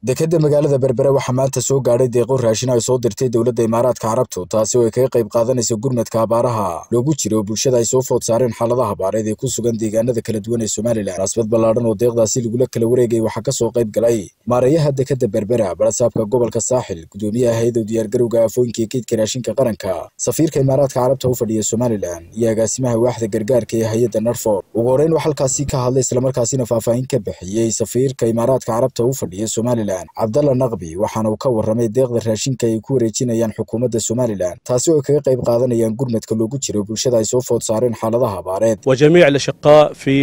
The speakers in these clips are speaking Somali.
dekadda magaalada berbere waxaa maanta soo gaadhay deeqo raashin ay soo dirtay dowladda imaaraadka carabtu taasi oo ay kaga qayb qaadanaysa gurmadka abaaraha loogu jiro bulshada ay soo food saareen xaaladaha abaareed ee ku sugan deegaanada kala duwan ee somalilan munaasabad ballaadhan oo deeqdaasi lagula kala wareegay waxaa ka soo qayb galay maareeyaha dekadda berbera barasaabka gobolka saaxil gudoomiyaha hay-adow diyaargarowga aafooyinka ee keydka raashinka qaranka safiirka imaaraadka carabta u fadhiya somalilan iyo agaasimaha waaxda gargaarka ee hay-adda narfor ugu horreyn wax halkaasi ka hadlay islamarkaasina faahfaahin ka bixiyey safiirka imaaraadka carabta u fadhiya somalilan cabdalla naqbi waxaana uu ka warramay deeqda raashinka ay ku wareejinayaan xukuumadda somalilan taasi oo ay kaga qayb qaadanayaan gurmadka loogu jiro bulshada ay soo food saareen xaaladaha abaareed وجميع الأشقاء في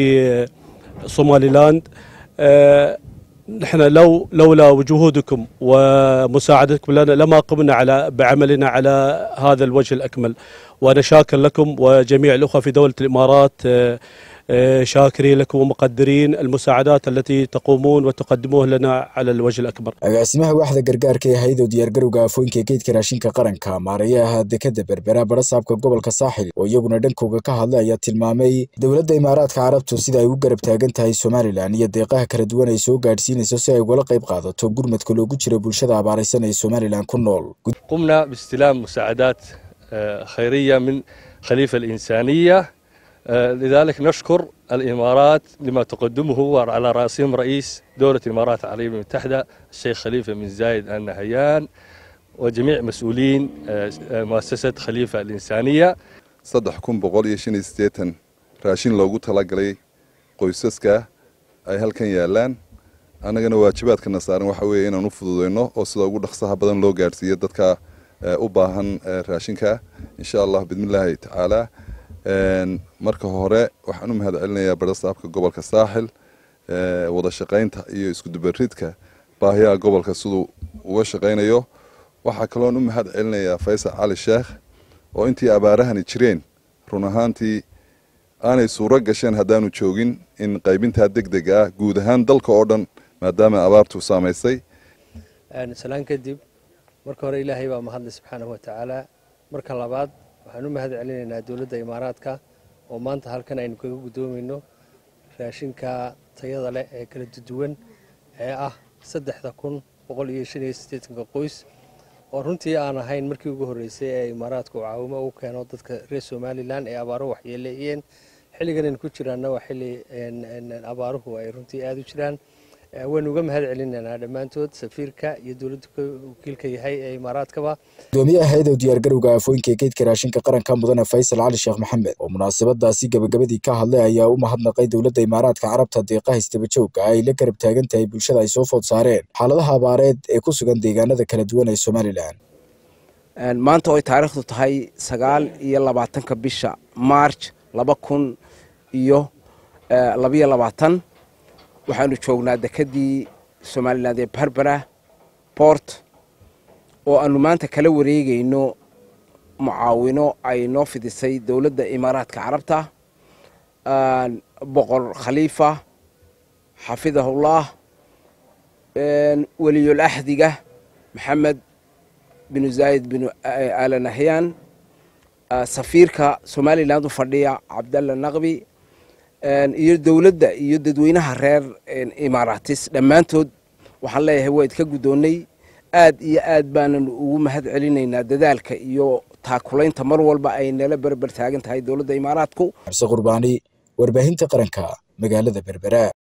صوماليلاند آه، نحن لو لولا وجهودكم ومساعدتكم لنا لما قمنا على بعملنا على هذا الوجه الأكمل وأنا شاكر لكم وجميع الأخوة في دولة الإمارات آه، آه، شاكرين لكم ومقدرين المساعدات التي تقومون وتقدموها لنا على الوجه الأكبر agaasimaha waaxda gargaarka ee hay-adow diyaargarowga aafooyinka ee keydka raashinka qaranka maareeyaha dekadda berbera barasaabka gobolka saaxil oo iyaguna dhankooga ka hadlay ayaa tilmaamay dowladda imaaraadka carabtu sida ay u garab taagan tahay somalilan iyo deeqaha kala duwan ay soo gaadhsiinayso si ay ugala qayb qaadato gurmadka loogu jiro bulshada abaaraysan ee somalilan ku nool قمنا باستلام مساعدات آه، خيرية من خليفة الإنسانية آه، لذلك نشكر الإمارات لما تقدمه وعلى رأسهم رئيس دولة الإمارات العربية المتحدة الشيخ خليفة بن زايد آل نهيان وجميع مسؤولين آه، آه، مؤسسة خليفة الإنسانية saddex kun boqol iyo shan iyo siddeetan raashin loogu talagalay qoysaska ay halkan yaalaan annagana waajibaadkana saaran waxa weeye inaan u fududeyno oo sida ugu dhaqsaha badan loo gaadhsiiyo dadka eh, u baahan eh, raashinka insha allah bidmillaahi tacaala Een, marka hore waxaan u mahad celinayaa barasaabka gobolka saaxil eh, wada shaqaynta iyo iskudubaridka baahiyaha gobolka siduu uga shaqaynayo waxaa kaloon u mahad celinayaa faysal cali sheekh oo intii abaarahani jireen run ahaantii aanay suuro gasheen haddaanu joogin in qaybintaa deg deg ah guud ahaan dalka oo dhan maadaama abaartu saamaysay salaan kadib marka hore ilaahay baa mahadlay subxaanahu watacaala marka labaad waxaan u mahad celinaynaa dowladda imaaraadka oo maanta halkan aynu kaga guddoomayno raashinka tayada leh ee kala duwan ee ah saddexda kun boqol iyo shan iyo siddeetanka qoys oo runtii aan ahayn markii ugu horreysay ee imaaraadka uu caawimo u keeno dadka reer somalilan ee abaaro waxyeeleeyeen xilligan aynu ku jiraanna waa xilli abaaruhu ay runtii aada u jiraan waynu uga mahad celinaynaa dhammaantood safiirka iyo dowladda wakiilka yahay ee imaaraadkaba gudoomiyaha hay-adow diyaargarowga aafooyinka ee keydka raashinka qaranka mudane faysal cali sheekh maxamed oo munaasabadaasi gabagabadii ka hadlay ayaa u mahadnaqay dowladda imaaraadka carabta deeqaha istabajooga ay la garab taagan tahay bulshada ay soo food saareen xaaladaha abaareed ee ku sugan deegaanada kala duwan ee somalilan maanta oo ay taariikhdu tahay sagaal iyo labaatanka bisha march laba kun iyo labayo labaatan waxaanu joognaa dekedii somaliland ee berbera port oo aanu maanta kala wareegayno mucaawino ay noo fidisay dowladda imaaraadka carabta boqor khaliifa xafidahullah weliyul axdiga maxamed binu zaayid binu ala nahyan safiirka somaliland u fadhiya cabdalla naqbi iyo dowladda iyo dadweynaha reer imaaraatis dhammaantood waxaan leeyahay waa idka guddoonnay aad iyo aad baanan ugu mahad celinaynaa dadaalka iyo taakulaynta mar walba ay nala berber taagan tahay dowladda imaaraadku xabse qurbaani warbaahinta qaranka magaalada berbera